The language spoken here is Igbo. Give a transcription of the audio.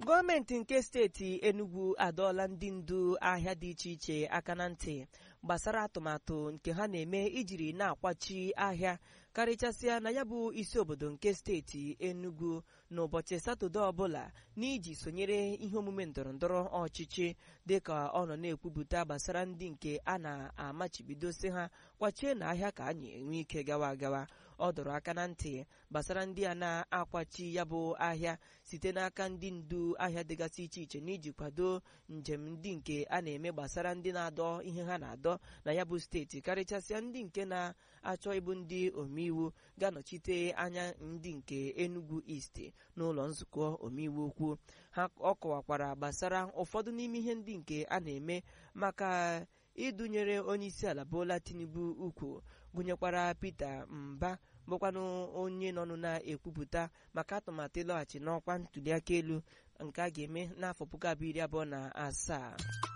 gọọmenti nke steeti Enugu adọọla ndị ndu ahịa dị iche iche aka na ntị gbasara atụmatụ nke ha na-eme ijiri na-akwachi ahịa karịchasịa na ya bụ isi obodo nke steeti Enugu n'ụbọchị Satọde ọbụla n'iji sonyere ihe omume ndọrọndọrọ ọchịchị dịka ọ nọ na-ekwupụta gbasara ndị nke a na-amachibidosi ha kwachie na ahịa ka anyị enwe ike gawa agawa ọ dọrọ aka na ntị gbasara ndị a na-akwachi ya bụ ahịa site n'aka ndị ndu ahịa dịgasị iche iche n'iji kwado njem ndị nke a na-eme gbasara ndị na-adọ ihe ha na-adọ na ya bụ steeti karịchasịa ndị nke na-achọ ịbụ ndị omeiwu ga-anọchite anya ndị nke Enugu East n'ụlọ nzukọ omeiwu ukwu ha ọ kọwakwara gbasara ụfọdụ n'ime ihe ndị nke a na-eme maka idunyere onyeisiala Bola Tinubu ukwu gụnyekwara Peter Mba bụkwanụ onye nọnụ na-ekwupụta maka atụmatụ ịlọghachi n'ọkwa ntụliaka elu nke a ga-eme n'afọ puku abụọ iri abụọ na asaa